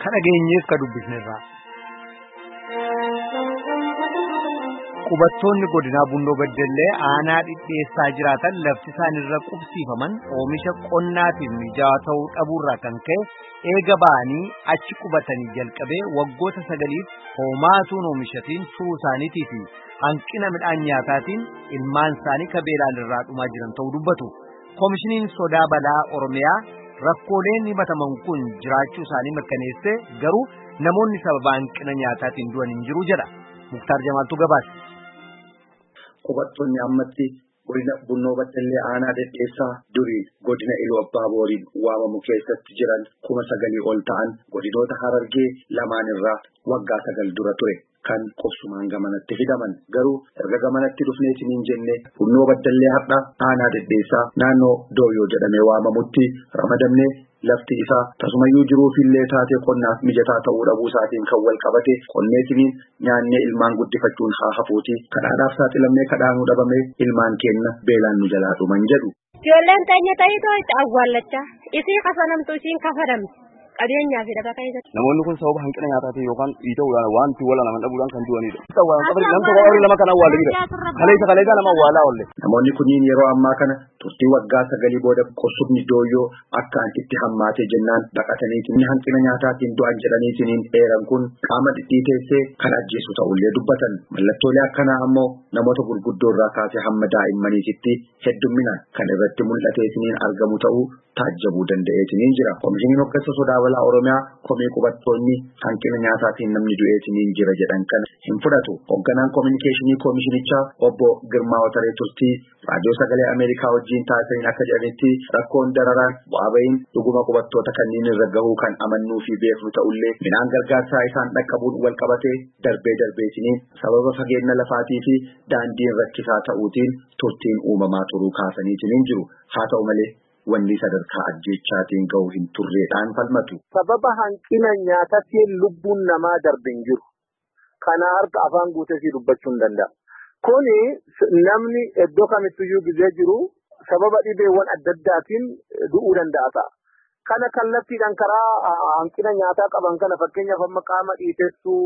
ka dhageenyeef ka dubbisnerraa. Qubattoonni godinaa Bunnoo Beddellee aanaa dhidheessaa jiraatan lafti isaan irra qubsiifaman oomisha qonnaatiif mijaawaa ta'uu dhabuurraa kan ka'e eega ba'anii achi qubatanii jalqabee waggoota sagaliif hoomaatuun oomishatiin turuu isaaniitii fi hanqina midhaan nyaataatiin ilmaan isaanii kabeelaan irraa dhumaa jiran ta'uu dubbatu. Koomishiniin sodaa balaa Oromiyaa rakkooleen himataman kun jiraachuu isaanii mirkaneessee garuu namoonni sababa hanqina nyaataatiin du'an hin jiru jedha. Muktaar Jamaaltu gabaase. Qubattoonni ammatti godina Bunnoo Beddellee aanaa dhedheessaa durii godina Iluu Abbaa Booriin waamamu keessatti jiran kuma sagalii ol ta'an godinoota Harargee lamaan irraa waggaa sagal dura ture. Kan qubsumaan gamanatti fidaman garuu erga gamanatti dhufneetiniin jenne Bunnoo Beddellee har'a aanaa dhedheessaa naannoo Dooyyoo jedhamee waamamutti ramadamnee lafti isaa tasumayyuu jiruufillee taatee qonnaaf mijataa ta'uu dhabuu isaatiin kan wal qabate qonneetiniin nyaannee ilmaan guddifachuun haa hafuuti kadhaadhaaf saaxilamnee kadhaanuu dhabamee ilmaan keenna beelaan nu jalaa dhuman jedhu. Ijoolleen teenya ta'itoo itti awwaallachaa isii kafanamtu isiin kafadamti. qabeenyaa fi dhagaa keessatti. Namoonni kun sababa hanqina nyaataatiin yookaan dhiita'uudhaan wanti wal naman dhabuudhaan kan du'anidha. Namni tokko lama kan awwaalanidha. Kaleessa kaleessa nama awwaalaa oolle. Namoonni kunniin yeroo ammaa kana turtii waggaa sagalii booda qosubni dooyyoo akka itti hammaatee jennaan baqataniitiin hanqina nyaataatiin du'an jedhaniitiin dheeran kun qaama dhidhiiteessee kan ajjeesu ta'ullee dubbatan. Mallattoolee akkanaa ammoo namoota gurguddoo irraa kaasee hamma daa'immaniititti heddumminaan kan irratti mul'ateetiin argamu ta'uu taajjabuu danda'eetiin jira. Koomishiniin hoggansa sodaa balaa Oromiyaa komee qubattoonni hanqina nyaataatiin namni du'eetiin jira jedhan kana hin fudhatu. Hogganaan koominikeeshinii koomishinichaa obbo Girmaa Wataree Turtii raadiyoo sagalee Ameerikaa wajjin taasisaniin akka jedhanitti rakkoon dararaan bu'aa bahiin dhuguma qubattoota kanneen irra gahuu kan amannuu fi beeknu ta'ullee midhaan gargaarsaa isaan dhaqqabuun wal qabatee darbee darbeetiniin sababa fageenya lafaatii fi daandiin rakkisaa ta'uutiin turtiin uumamaa turuu kaasaniitiin jiru. Haa ta'u malee wanni sadarkaa ajjeechaatiin gahu hin turreedhaan falmatu. Sababa hanqina nyaataatiin lubbuun namaa darbe hin jiru. Kana harka afaan guutee dubbachuu hin danda'a. Kuni namni iddoo kamittiyyuu gizee jiru sababa dhibeewwan adda addaatiin du'uu danda'a ta'a. Kana kallattiidhaan karaa hanqina nyaataa qaban kana fakkeenyaaf amma qaama dhiitessuu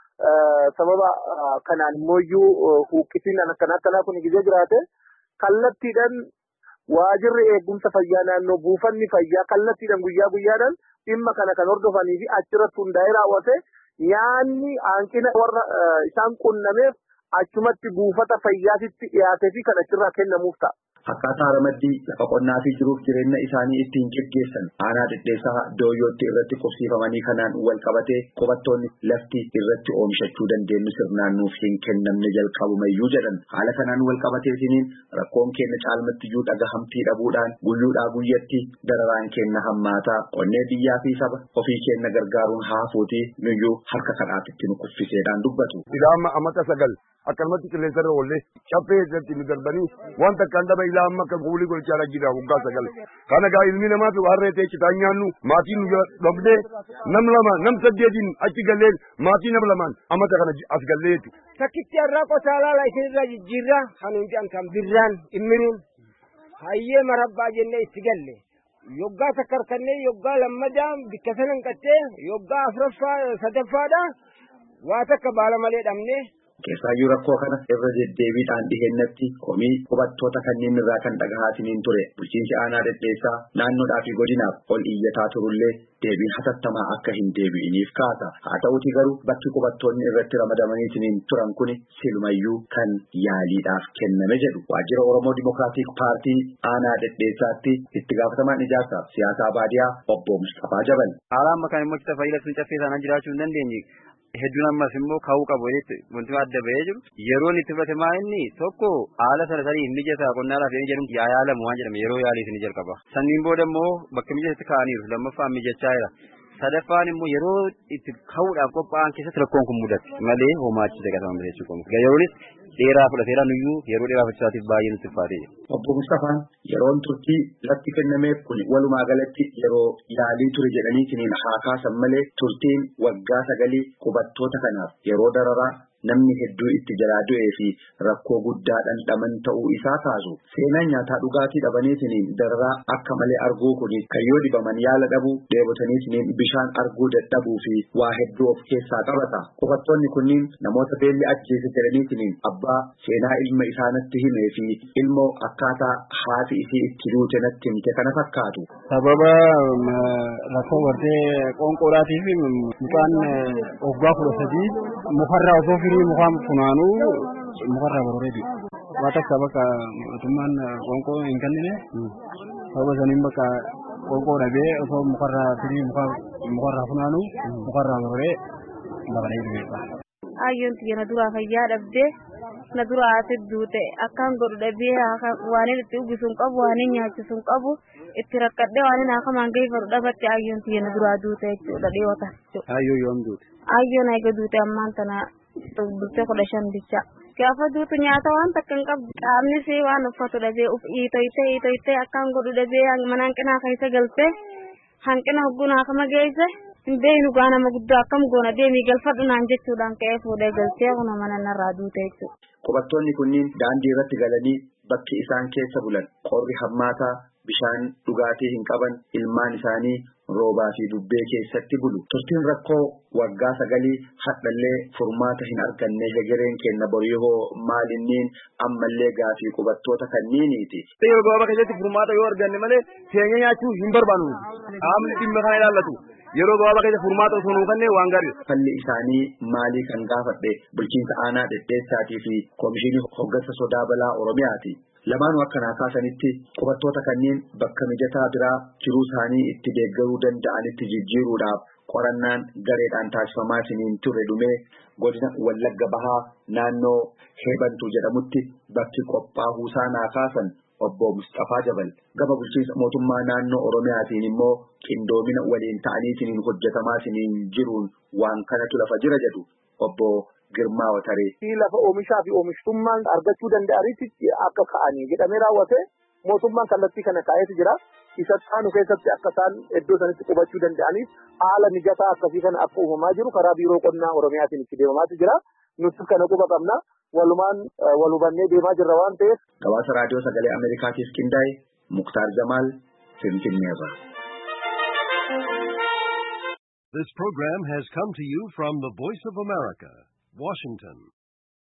sababa kanaan immoo huuqqisiin akkanaa akkanaa kun gizee jiraate kallattiidhaan waajirri eegumsa fayyaa naannoo buufanni fayyaa kallattiidhaan guyyaa guyyaadhaan dhimma kana kan hordofanii fi achirratti hundaa'ee raawwate nyaanni hanqina warra isaan qunnameef achumatti buufata fayyaatitti dhiyaatee fi kan achirraa kennamuuf ta'a. Akkaataa ramaddii lafa qonnaa fi jiruuf jireenya isaanii ittiin geggeessan aanaa dhedheessaa dooyyootti irratti qubsiifamanii kanaan wal qabatee qubattoonni lafti irratti oomishachuu dandeenyu sirnaan nuuf hin kennamne jalqabumayyuu jedhan haala kanaan wal qabateetiniin rakkoon keenya caalmattiyyuu dhagahamtii dhabuudhaan guyyuudhaa guyyatti dararaan keenya hammaataa qonnee biyyaa fi saba ofii keenya gargaaruun haafuutii nuyyuu harka kadhaatitti nu kuffiseedhaan dubbatu. Ilaama amata sagal akkanumatti qilleensarra oollee caffee irratti nu darbanii wanta akkaan dhaba ilaa amma akka kuulii golchaa jira waggaa sagal. Kana gaa ilmi namaa fi harree ta'e citaan nyaannu maatiin nu dhabdee nam lama nam saddeetiin achi gallee maatii nam lamaan amata kana as gallee jechuudha. Takkitti har'aa qotaa laala isinirra jijjiirraa kan hundi kan birraan dhimmiruun hayyee marabbaa jennee itti galle. Yoggaa takkarkannee yoggaa lammadaa bikka sanan qattee yoggaa afuraffaa sadaffaadha waa takka baala malee dhabnee Keessaayyuu rakkoo kana irra deddeebiidhaan dhihennatti komii qubattoota kanneen irraa kan dhagahaatiniin ture bulchiinsi aanaa dhedheessaa naannoodhaa fi godinaaf ol iyyataa turullee deebiin hatattamaa akka hin deebi'iniif kaasa haa ta'uti garuu bakki qubattoonni irratti ramadamaniitiniin turan kuni silumayyuu kan yaaliidhaaf kenname jedhu waajjira oromoo dimokiraatik paartii aanaa dhedheessaatti itti gaafatamaan ijaarsaaf siyaasaa baadiyaa obbo Mustafaa Jabal. Haala amma kan immoo kita fayyila sun caffee sanaan jiraachuu hin dandeenye. hedduun ammas immoo ka'uu qabu wanti adda bahee jiru yeroon itti fudhate maa inni tokko haala sana sanii mijataa qonnaadhaaf yoo jedhamu yaa yaalamu waan jedhame yeroo yaalii ni jalqaba sanniin booda immoo bakka mijatatti ka'aniiru lammaffaan mijachaa jira sadaffaan immoo yeroo itti ka'uudhaaf qophaa'an keessatti rakkoon kun mudate malee homaachisa gatama jechuu qabu yeroonis dheeraa fudhateera nuyyuu yeroo dheeraa fudhachaatiif baay'ee nutti ulfaate. Obbo Mustafaan yeroon turtii latti kennameef kun walumaa galatti yeroo yaalii ture jedhaniitiin haa kaasan malee turtiin waggaa sagalii qubattoota kanaaf yeroo dararaa namni hedduu itti jalaa du'ee fi rakkoo guddaa dhandhaman ta'uu isaa kaasu seenaan nyaataa dhugaatii dhabaniitiin dararaa akka malee arguu kun kan yoo dhibaman yaala dhabuu dheebotaniitiin bishaan arguu dadhabuu fi waa hedduu of keessaa qabata qubattoonni kunniin namoota beelli ajjeese jedhaniitiin abbaa seenaa ilma isaanitti himee fi ilmoo akkaataa haati isii itti duute natti himte kana fakkaatu. Sababa rakkoo gartee qoonqoodhaatii fi mucaan waggaa kudha sadii mukarraa osoo firii mukaan funaanuu mukarraa bororee waa takka bakka mootummaan qoonqoo hin kennine sababa saniin bakka qoonqoo dhabee osoo mukarraa firii mukarraa funaanuu mukarraa bororee baqalee dhufe. Ayyoon tiyya na duraa fayyaa dhabdee na duraa ati duute akkaan godhu dhabee waan itti uggisuun qabu waan nyaachisuun qabu itti rakkadhee waan akamaan geeffadhu dhabatte ayyoon tiyya na duraa duute jechuudha dhiyoota. Ayyoo yoom duute? Ayyoon eega duute ammaan tana duute kudha shan bicha. Gaafa duutu nyaata waan takka hin qabdu qaamnis waan uffatu dhabee uf iitoytee iitoytee akkaan godhu dhabee mana hanqinaa keessa galtee hanqina hoggunaa kama geesse. hin beeknu gaa nama guddaa akkam goona deemii galfadhu naan jechuudhaan ka'ee fuudhee galtee kuna mana narraa duute jechuudha. Qubattoonni kunniin daandii irratti galanii bakki isaan keessa bulan qorri hammaataa bishaan dhugaatii hin qaban ilmaan isaanii roobaa fi bubbee keessatti bulu. Turtiin rakkoo waggaa sagalii hadhallee furmaata hin arganne hegereen kenna boriyoo maalinniin ammallee gaafii qubattoota kanniiniiti. Yeroo gabaabaa keessatti furmaata yoo arganne malee keenya nyaachuu hin barbaannu. Qaamni dhimma kana ilaallatu. yeroo gabaabaa keessa furmaata osoo nuu kennee waan gaarii. Falli isaanii maalii kan gaafadhe bulchiinsa aanaa dhedheessaatii fi koomishinii hoggansa sodaa balaa Oromiyaati. Lamaanuu akkanaa kaasanitti qubattoota kanneen bakka mijataa biraa jiruu isaanii itti deeggaruu danda'anitti jijjiiruudhaaf qorannaan gareedhaan taasifamaatiin ture dhumee godina Wallagga Bahaa naannoo Heebantuu jedhamutti bakki qophaa'uu isaa naa kaasan obbo Mustafaa Jabal gama bulchiinsa mootummaa naannoo Oromiyaatiin immoo qindoomina waliin ta'aniitiin hojjetamaatiin jiruun waan kanatu lafa jira jedhu obbo Girmaa Wataree. Lafa oomishaa fi oomishtummaan argachuu danda'anitti akka ka'anii jedhamee raawwate mootummaan kallattii kana kaa'eetu jira. Isa taanu keessatti akka isaan iddoo sanitti qubachuu danda'aniif haala mijataa akkasii kana akka uumamaa jiru karaa biiroo qonnaa Oromiyaatiin itti deemamaatu jira. Nuti kana quba qabna. Walumaan wal hubannee deemaa jirra waan ta'eef. Gabaasa raadiyoo sagalee Ameerikaatiif qindaa'e Muktaar Jamaal Finfinneerra. This program has come to you from the Voice of America, Washington.